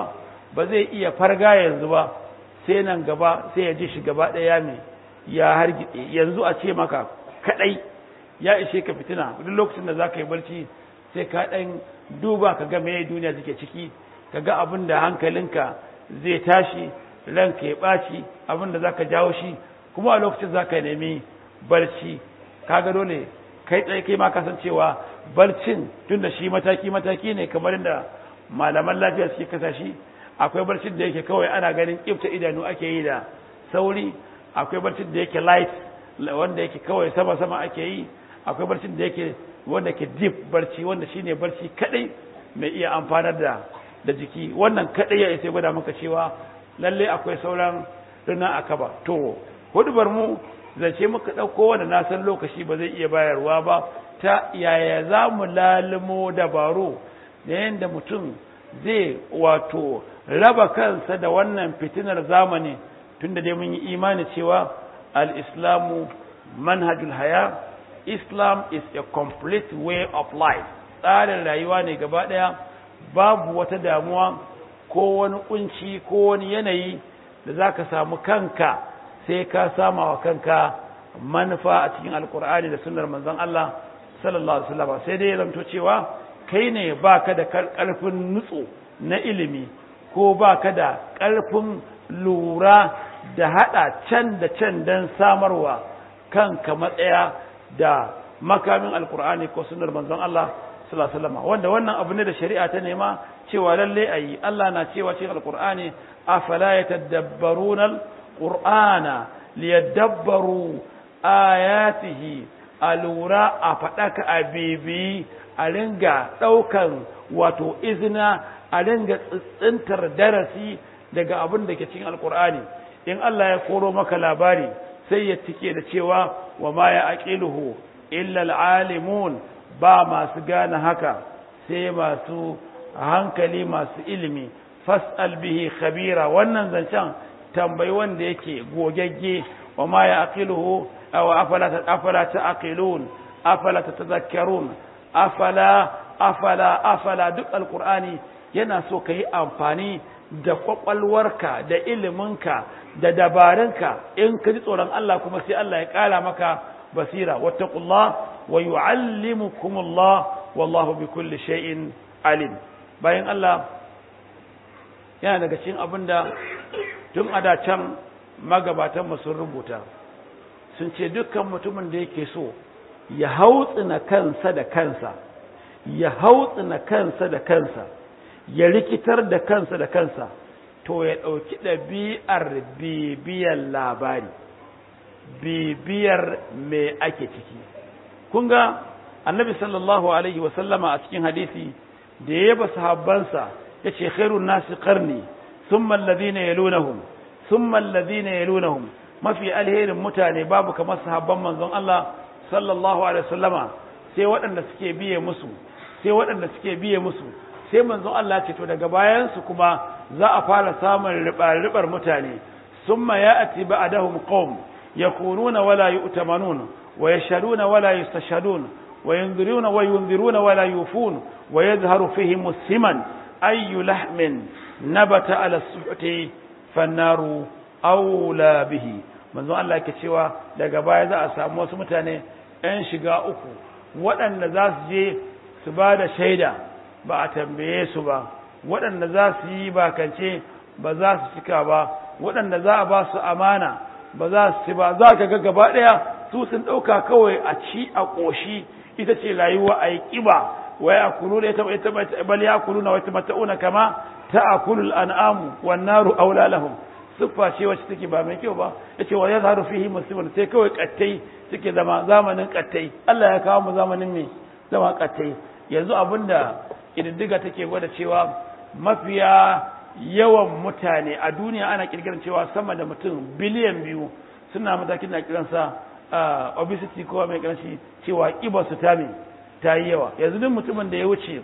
ba zai iya farga yanzu ba sai nan gaba sai ya ji shi gaba ɗaya mai ya hargitse yanzu a ce maka kaɗai ya ishe ka fitina duk lokacin da za ka yi barci sai ka ɗan duba ka ga meye duniya suke ciki ka ga abin da hankalinka zai tashi ranka ya ɓaci abin da za ka jawo shi kuma a lokacin za ka nemi barci kaga dole kai tsaye kai ma kasancewa barcin tun da shi mataki-mataki ne kamar yadda malaman lafiya suke kasa shi akwai barcin da yake kawai ana ganin ƙifta idanu ake yi da sauri akwai barcin da yake light wanda yake kawai sama-sama ake yi akwai barcin da yake wanda ke deep barci wanda shine barci kadai mai iya amfanar da da jiki wannan kadai ya isa gwada maka cewa lalle akwai sauran rina akaba to hudubar mu zance muka dauko wanda na san lokaci ba zai iya bayarwa ba ta yaya za mu lalimo dabaru da yadda mutum zai wato raba kansa da wannan fitinar zamani tunda dai mun yi imani cewa al-islamu manhajul haya islam is a complete way of life tsarin rayuwa ne gaba daya babu wata damuwa ko wani kunci ko wani yanayi da zaka samu kanka sai ka sama wa kanka manufa a cikin alkur'ani da sunnar manzon Allah sallallahu alaihi wasallam sai dai zanto cewa kai ne baka da karfin nutso na ilimi ko baka da karfin lura da hada can da can dan samarwa kanka matsaya da makamin alkur'ani ko sunnar manzon Allah sallallahu alaihi wasallam wanda wannan abu ne da shari'a ta nema cewa lalle ayi Allah na cewa cikin alkur'ani afala yatadabbaruna alqur'ana liyadabbaru ayatihi alura a fadaka a bibi a ringa daukan wato izina a ringa tsintsintar darasi daga abin da ke cikin alkur'ani in Allah ya koro maka labari sai ya tike da cewa wa ma ya aqiluhu illa alalimun ba masu gane haka sai masu hankali masu ilimi fas'al bihi khabira wannan zancen tambayi wanda yake gogegge wa ma ya aqiluhu aw afala afala taqilun afala tatadhakkarun afala afala afala duk alqur'ani yana so kai amfani da kwakwalwarka da iliminka da dabarunka in ka ji tsoron Allah kuma sai Allah ya kara maka basira wattaqullah wa yuallimukumullah wallahu bikulli shay'in alim bayan Allah yana daga cikin abinda tun a da can magabatan mu sun rubuta sun ce dukkan mutumin da yake so ya hautsina kansa da kansa ya hautsina kansa da kansa ya rikitar da kansa da kansa to ya ɗauki ɗabi'ar bibiyar labari bibiyar me ake ciki kun ga annabi sallallahu alaihi wasallama a cikin hadisi da ya yaba sahabbansa ya ce khairun nasi qarni thumma alladhina yalunahum thumma alladhina yalunahum mafi alherin mutane babu kamar sahabban manzon Allah sallallahu alaihi wasallama sai waɗanda suke biye musu sai waɗanda suke biye musu sai manzon Allah ce to daga bayan su kuma za a fara samun ribar mutane summa ya'ti ba'dahum qaum yakununa wala yu'tamanun wa yashhaduna wala yustashhadun wa yunziruna wa yunziruna wala yufun wa yadhharu fihim siman ayu lahmin nabata ala suhti fannaru aula bihi manzon Allah ke cewa daga baya za a samu wasu mutane ‘yan shiga uku waɗanda za su je su ba da shaida ba a tambaye su ba waɗanda za su yi bakance ba za su cika ba waɗanda za a ba su amana ba za su ci ba za ka ga gaba ɗaya su sun ɗauka kawai a ci a ƙoshi ita ce rayuwa a yi ƙiba wa ya kulu da ita bal ya kulu na wata mata'una kama ta akulu al'amu wan naru aula lahum siffa ce wacce take ba mai kyau ba yace wa yazharu fihi muslimun sai kawai kattai suke zama zamanin kattai Allah ya kawo mu zamanin me zama kattai yanzu abinda kididdiga take gwada cewa mafiya yawan mutane a duniya ana kirkiran cewa sama da mutum biliyan biyu suna matakin da kiransa obesity ko mai karanci cewa kibar su ta me ta yi yawa yanzu duk mutumin da ya wuce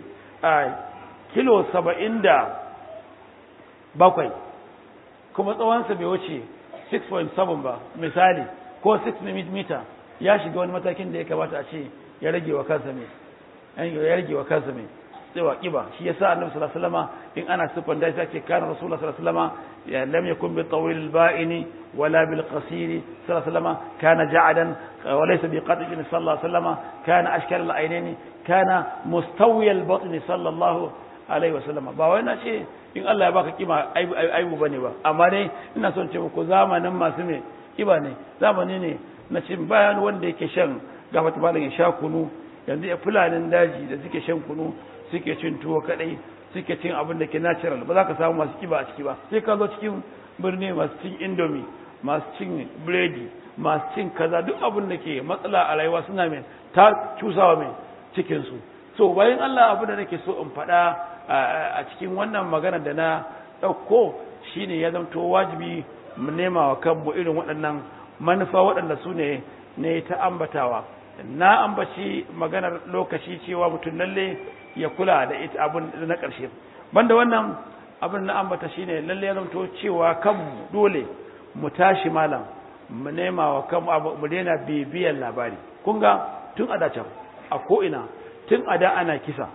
kilo saba'in da bakwai kuma tsawonsa bai wuce 6.7 ba misali ko 6 mm ya shiga wani matakin da ya kamata a ce ya rage wa kansa mai ya rage wa kansa mai tsewa kiba shi yasa annabi sallallahu alaihi wasallam in ana sifan da sai ce kana rasulullah sallallahu alaihi wasallam ya lam yakun bi tawil al ba'ini wala bil qasir sallallahu alaihi wasallam kana ja'adan wa laysa bi qatin sallallahu alaihi wasallam kana ashkal al aynaini kana mustawi al batni sallallahu alaihi wasallam ba wai na ce in Allah ya baka kima aibu bane ba amma dai ina son ce muku zamanin masu me kiba ne zamani ne na cin bayan wanda yake shan gafata malam ya sha kunu yanzu ya fulanin daji da suke shan kunu suke cin tuwo kadai suke cin abin da ke natural ba za ka samu masu kiba a ciki ba sai ka zo cikin birni masu cin indomi masu cin biredi masu cin kaza duk abin da ke matsala a rayuwa suna mai ta cusawa mai cikinsu so bayan Allah abin da nake so in faɗa a cikin wannan magana da na ɗauko shine ya zamto wajibi mu nema wa kanmu irin waɗannan manufa waɗanda su ne ne ta ambatawa na ambaci maganar lokaci cewa mutum lalle ya kula da ita abin na ƙarshe banda wannan abin na ambata shine lalle ya zamto cewa kanmu dole mu tashi malam mu nema wa kanmu mu daina bibiyar labari kun ga tun a can a ko'ina tun a da ana kisa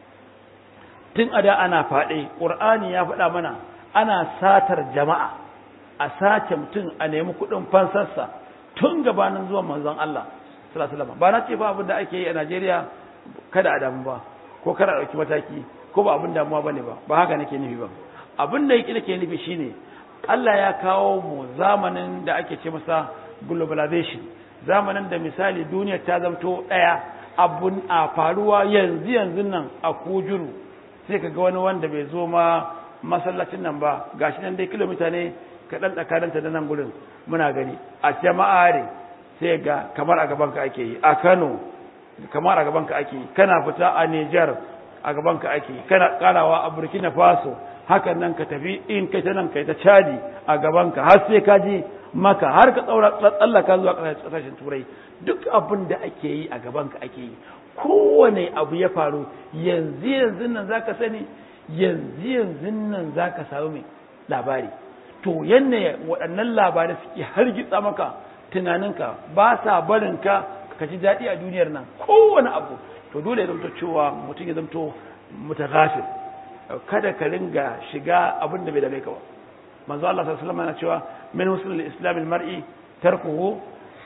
tun a da ana faɗe ƙur'ani ya faɗa mana ana satar jama'a a sace mutum a nemi kuɗin fansarsa tun gabanin zuwan manzon Allah sallallahu ba na ce ba abin da ake yi a Najeriya kada a damu ba ko kada a ɗauki mataki ko ba abin damuwa bane ba ba haka nake nufi ba abin da yake nake nufi shine Allah ya kawo mu zamanin da ake ce masa globalization zamanin da misali duniya ta zamto ɗaya abun a faruwa yanzu yanzu nan a kujuru sai ka ga wani wanda bai zo ma masallacin nan ba gashi nan dai kilomita ne kaɗan tsakaninta da nan gurin muna gani a jama'a ne sai ga kamar a gabanka ake yi a kano kamar a gabanka ake yi kana fita a niger a gabanka ake yi kana karawa a burkina faso hakan nan ka tafi in kai ta nan kai ta cadi a gabanka har sai ka ji maka har ka tsaura tsallaka zuwa ƙasashen turai duk abin da ake yi a gabanka ake yi kowane abu ya faru yanzu yanzu nan zaka sani yanzu yanzu nan zaka samu mai labari to yanne waɗannan labarai suke hargitsa maka tunaninka ba sa barin ka ka ji daɗi a duniyar nan kowane abu to dole ya zamto cewa mutum ya zamto mutaghafir kada ka ringa shiga abin da bai dame ka ba manzo Allah sallallahu alaihi wasallam yana cewa min husnul islam al-mar'i tarkuhu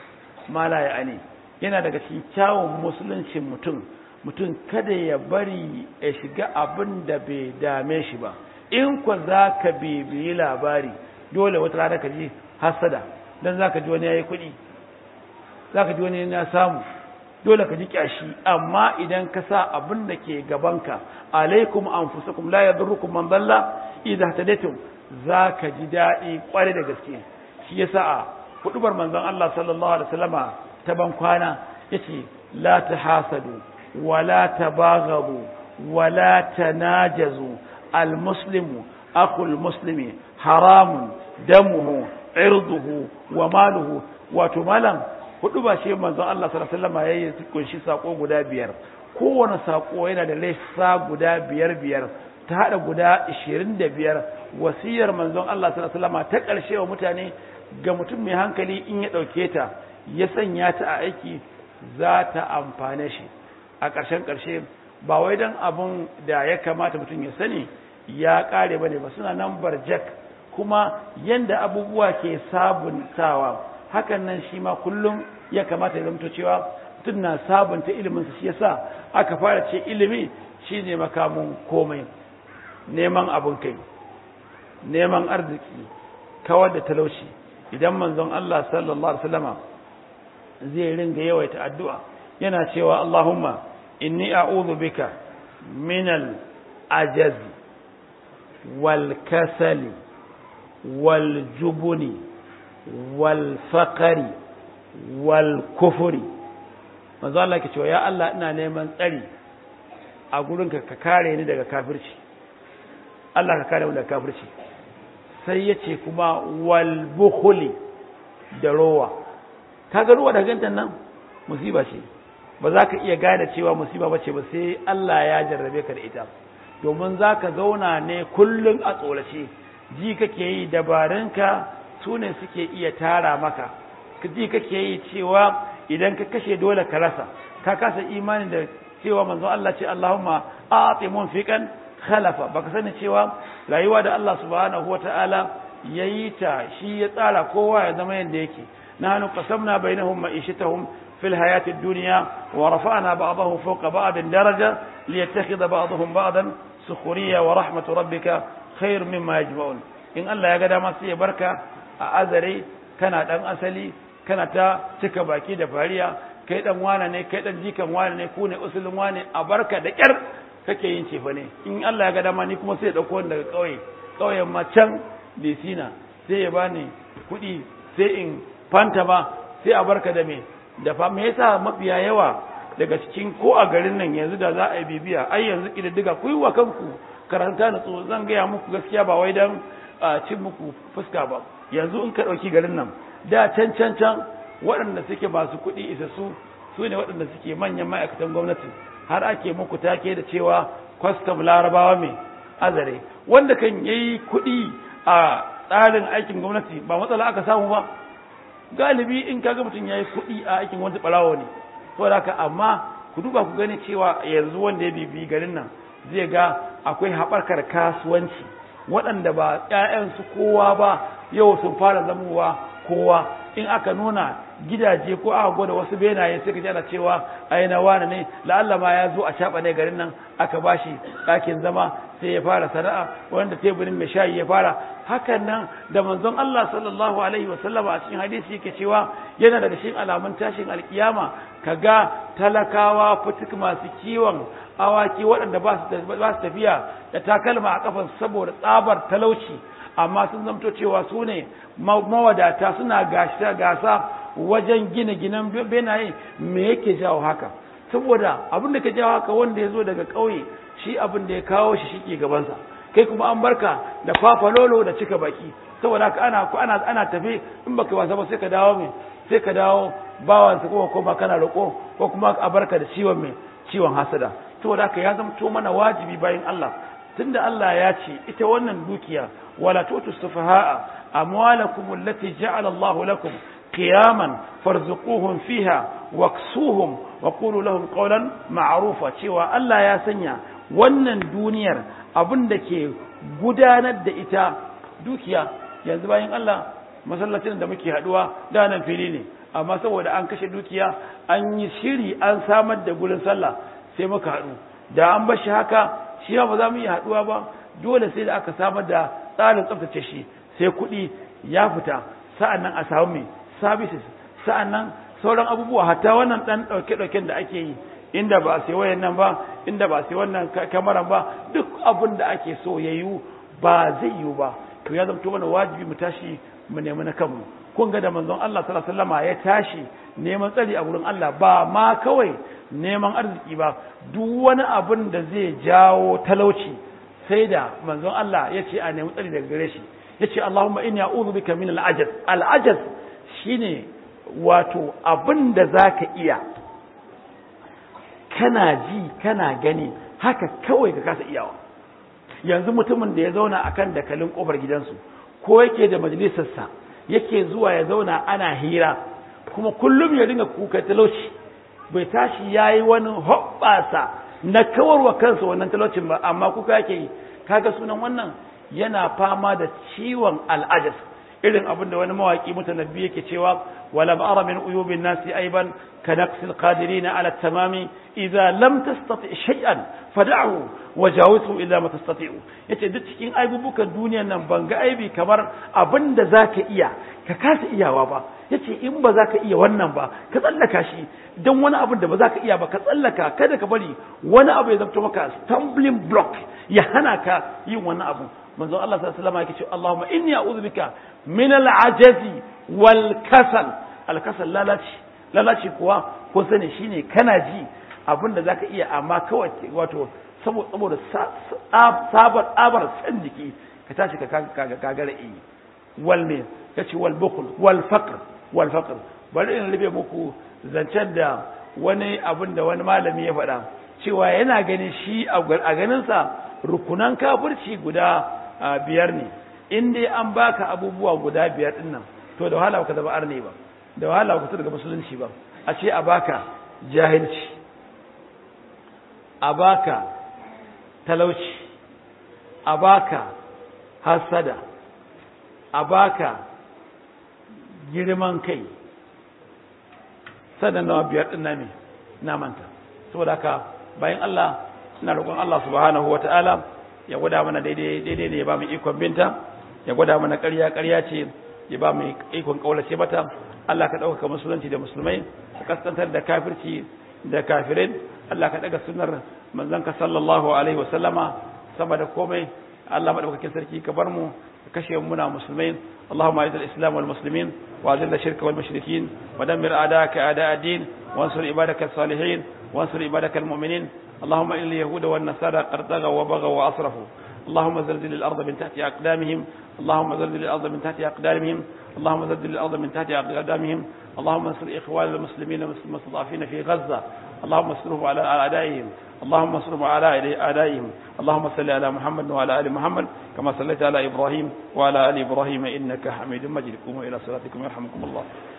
ma la ya'ni yana daga cikin kyawun musuluncin mutum mutum kada ya bari ya shiga abin da bai dame shi ba in ku za ka bibiyi labari dole wata rana ka ji hasada don za ka ji wani ya yi kuɗi za ka ji wani ya samu dole ka ji kyashi amma idan ka sa abin da ke gabanka alaikum anfusakum la yadurrukum man dalla idza tadaytum za ka ji daɗi ƙwarai da gaske shi yasa a hudubar manzon Allah sallallahu alaihi wasallama ta ban kwana yace la tahasadu wala tabaghadu wala tanajazu almuslimu akhul muslimi haramun damuhu irduhu wa maluhu wato malam hudu ba shi manzon Allah sallallahu alaihi wasallam yayin kunshi sako guda biyar kowane sako yana da lissa guda biyar biyar ta hada guda 25 wasiyar manzon Allah sallallahu alaihi wasallam ta karshe wa mutane ga mutum mai hankali in ya dauke ta ya sanya ta a aiki za ta amfane shi a ƙarshen ƙarshe ba wai dan abun da ya kamata mutum ya sani ya ƙare bane ba suna nan barjak kuma yanda abubuwa ke sabuntawa hakan nan shi ma kullum ya kamata ya zamto cewa mutum na sabunta iliminsa shi yasa aka fara ce ilimi shine makamun komai neman abin kai neman arziki kawar da talauci idan manzon Allah sallallahu alaihi wasallama zai ringa yawaita addu'a yana cewa Allahumma inni a'udhu bika minal ajaz wal kasali wal jubuni wal faqari wal kufuri manzo Allah ke cewa ya Allah ina neman tsari a gurinka ka kare ni daga kafirci Allah ka kare mu daga kafirci sai yace kuma wal bukhli da rowa kaga ruwa da gantan nan musiba ce ba za ka iya gane cewa musiba bace ba sai Allah ya jarrabe ka da ita domin za ka zauna ne kullum a tsorace ji kake yi dabarunka su ne suke iya tara maka ji kake yi cewa idan ka kashe dole ka rasa ka kasa imani da cewa manzon Allah ce Allahumma a'ti munfiqan khalafa baka sani cewa rayuwa da Allah subhanahu wata'ala yayi ta shi ya tsara kowa ya zama yanda yake nahnu qasamna bainahum ma'ishatahum fil hayati ad-dunya wa rafa'na ba'dahum fawqa ba'din daraja liyattakhidha ba'dahum ba'dan sukhriya wa rahmatu rabbika khair mimma yajma'un in Allah ya ga dama sai ya barka a azare kana dan asali kana ta cika baki da fariya kai dan wane ne kai dan jikan wane ne ku ne usulin wane a barka da kyar kake yin cefa ne in Allah ya ga dama ni kuma sai ya dauko daga kauye kauyen ma can Desina sai ya bani kuɗi sai in fanta ba sai a barka da me da fa me yasa mafiya yawa daga cikin ko a garin nan yanzu da za a yi bibiya ai yanzu kididdiga ku yi wa kanku karanta na tso zan gaya muku gaskiya ba wai dan cin muku fuska ba yanzu in ka ɗauki garin nan da can can can waɗanda suke masu kuɗi isa su su ne waɗanda suke manyan ma'aikatan gwamnati har ake muku take da cewa kwastam larabawa mai azare wanda kan yayi kuɗi a tsarin aikin gwamnati ba matsala aka samu ba galibi in kaga mutum yayi kuɗi a aikin wani ɓarawo ne saboda haka amma ku duba ku gani cewa yanzu wanda ya bibi garin nan zai ga akwai haɓarkar kasuwanci waɗanda ba ‘ya'yansu kowa ba yau sun fara zamowa kowa in aka nuna gidaje ko aka gwada wasu benaye sai ka ji ana cewa ai na wani ne la'alla ma ya zo a shaɓa ne garin nan aka bashi ɗakin zama sai ya fara sana'a wanda teburin mai shayi ya fara hakan nan da manzon Allah sallallahu alaihi wasallama a cikin hadisi yake cewa yana daga cikin alamun tashin alkiyama kaga talakawa fituk masu kiwon awaki waɗanda ba su tafiya da takalma a kafan saboda tsabar talauci amma sun zamto cewa su ne mawadata suna gasa wajen gina ginan benaye me yake jawo haka saboda abin da ka jawo haka wanda ya zo daga ƙauye shi abin da ya kawo shi shi ke gabansa kai kuma an barka da fafalolo da cika baki saboda haka ana ana ana tafi in baka wasa ba sai ka dawo mai sai ka dawo bawansa ko kuma kana roƙo ko kuma a barka da ciwon mai ciwon hasada saboda haka ya zama mana wajibi bayan Allah tunda Allah ya ce ita wannan dukiya wala tutu sufaha'a amwalakum allati ja'ala Allahu lakum qiyaman farzuquhum fiha waksuhum wa qulu lahum qawlan ma'rufa cewa Allah ya sanya wannan duniyar abin da ke gudanar da ita dukiya yanzu bayan Allah masallacin da muke haduwa da nan fili ne amma saboda an kashe dukiya an yi shiri an samar da gurin sallah sai muka haɗu da an bar shi haka shi ba za mu iya haɗuwa ba dole sai da aka samar da tsarin tsaftace shi sai kuɗi ya fita sa'an nan a samu mai services sa'an nan sauran abubuwa hatta wannan ɗan ɗauke-ɗauken da ake yi inda ba a sai wayan nan ba inda ba a sai wannan kamaran ba duk abin da ake so ya yiwu ba zai yiwu ba to ya zamto mana wajibi mu tashi mu nemi na kanmu kun ga da manzon Allah sallallahu alaihi wasallam ya tashi neman tsari a wurin Allah ba ma kawai neman arziki ba duk wani abin da zai jawo talauci sai da manzon Allah ya ce a nemi tsari daga gare shi ya ce Allahumma inni a'udhu bika min al-ajaz al-ajaz shine wato abin da zaka iya kana ji kana gani haka kawai ka kasa iyawa yanzu mutumin da ya zauna akan dakalin kofar gidansu ko yake da majalisarsa yake zuwa ya zauna ana hira kuma kullum ya dinga kuka talauci bai tashi yayi wani hoɓɓasa na kawarwa kansa wannan talaucin ba amma kuka yake yi kaga sunan wannan yana fama da ciwon al'ajas irin abin da wani mawaki mutanabbi yake cewa wala ara min uyubin nasi aiban ka naqsil qadirin ala tamami idza lam tastati shay'an fad'ahu wajawizhu illa ma tastati'u yace duk cikin aibubukan duniyar nan ban ga aibi kamar abin da zaka iya ka kasa iyawa ba yace in ba zaka iya wannan ba ka tsallaka shi dan wani abin da ba zaka iya ba ka tsallaka kada ka bari wani abu ya zamto maka stumbling block ya hana ka yin wannan abu manzon Allah sallallahu alaihi wasallam yake cewa Allahumma inni a'udhu bika min al-ajazi wal kasal al-kasal lalaci lalaci kuwa ko sani shine kana ji abin da zaka iya amma kawai wato saboda sabar abar san jiki ka tashi ka kagara iyi wal me kace wal bukhl wal faqr wal faqr bari in rufe muku zancen da wani abin da wani malami ya faɗa cewa yana ganin shi a ganinsa rukunan kafirci guda biyar ne in dai an baka abubuwa guda biyar din nan to da wahala ka zama arne ba da wahala ka daga musulunci ba a ce a baka jahilci a baka talauci a baka hasada a baka girman kai sannan nawa biyar ɗin ne na manta saboda haka bayan Allah suna roƙon Allah subhanahu wa ta'ala ya gwada mana daidai daidai ne ya ba mu ikon binta ya gwada mana ƙarya ƙarya ce ya ba mu ikon ƙaulace mata Allah ka ɗaukaka musulunci da musulmai ka kaskantar da kafirci da kafirai Allah ka ɗaga sunar manzanka sallallahu alaihi wasallama sama da komai Allah maɗaukakin sarki ka bar mu ka kashe muna musulmai اللهم اعز الاسلام والمسلمين واذل الشرك والمشركين ودمر اعداءك اعداء الدين وانصر عبادك الصالحين وانصر عبادك المؤمنين اللهم ان اليهود والنصارى قد طغوا وبغوا واسرفوا اللهم زلزل الارض من تحت اقدامهم اللهم زلزل الارض من تحت اقدامهم اللهم زلزل الارض من تحت اقدامهم اللهم انصر اخوان المسلمين المستضعفين في غزه اللهم انصرهم على اعدائهم اللهم انصرهم على اعدائهم اللهم صل على محمد وعلى ال محمد كما صليت على ابراهيم وعلى ال ابراهيم انك حميد مجيد قوموا الى صلاتكم يرحمكم الله